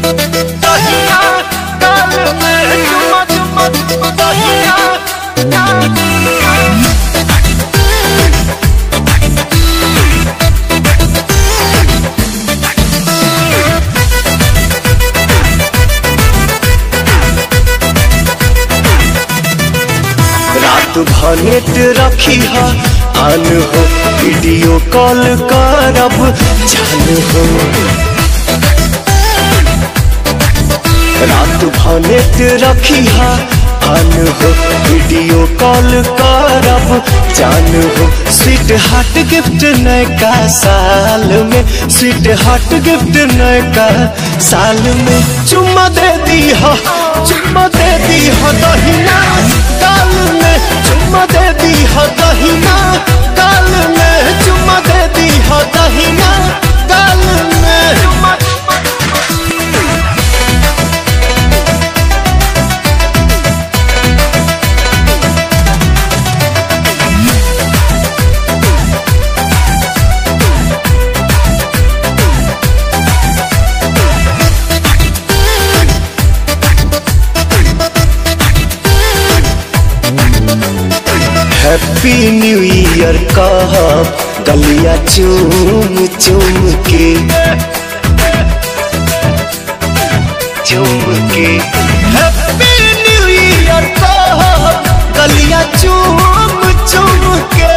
दहिया गाल में चुमा चुमा चुमा दहिया गाल में रात भनेट रखी है आन हो वीडियो कॉल करब जान हो रात भनेट रखी है आन हो वीडियो कॉल करब जान हो स्वीट हार्ट गिफ्ट नयका साल में स्वीट हार्ट गिफ्ट नयका साल में चुम्मा दे दी हो चुम्मा दे दी हो दहिना गाल में चुम्मा दे दी हो दहिना गाल में चुम्मा दे दी हो दहिना गाल में चुमा हैप्पी न्यू ईयर कहब गलिया चूम चूम के चूम के हैप्पी न्यू ईयर कहब गलिया चूम चूम के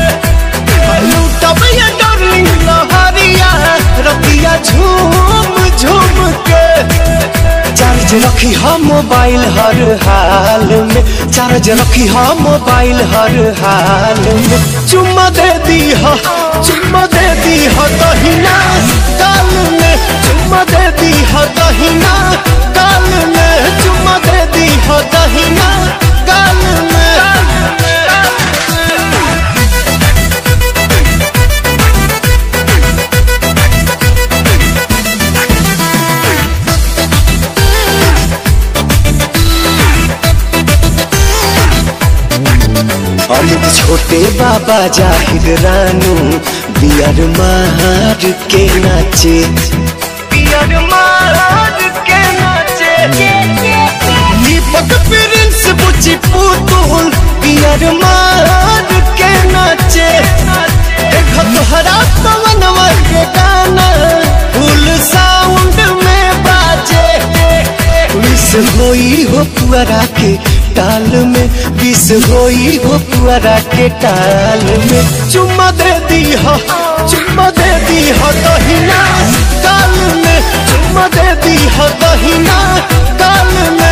लूटब ये डार्लिंग लहरिया रतिया झूम झूम के चार्ज रखी हम मोबाइल हर हाल में चार्ज रखी हम मोबाइल हर हाल में चुम्मा दे दी हो चुम्मा दे दी हो दहिना गाल में चुम्मा दे दी हो दहिना गाल में चुम्मा दे दी हो दहिना गाल में अमित छोटे बाबा जाहिर रानू बियर मार के नाचे पियर मार के नाचे दीपक प्रिंस बुची पुतुल बियर मार के नाचे देखो तोहरा पवनवा के गाना फुल साउंड में बाजे विष होई हो पुअरा के टाल में विष होई हो पुअरा के टाल में चुम्मा दे दी हो चुम्मा दे दी हो दहिना गाल में चुम्मा दे दी हो दहिना गाल में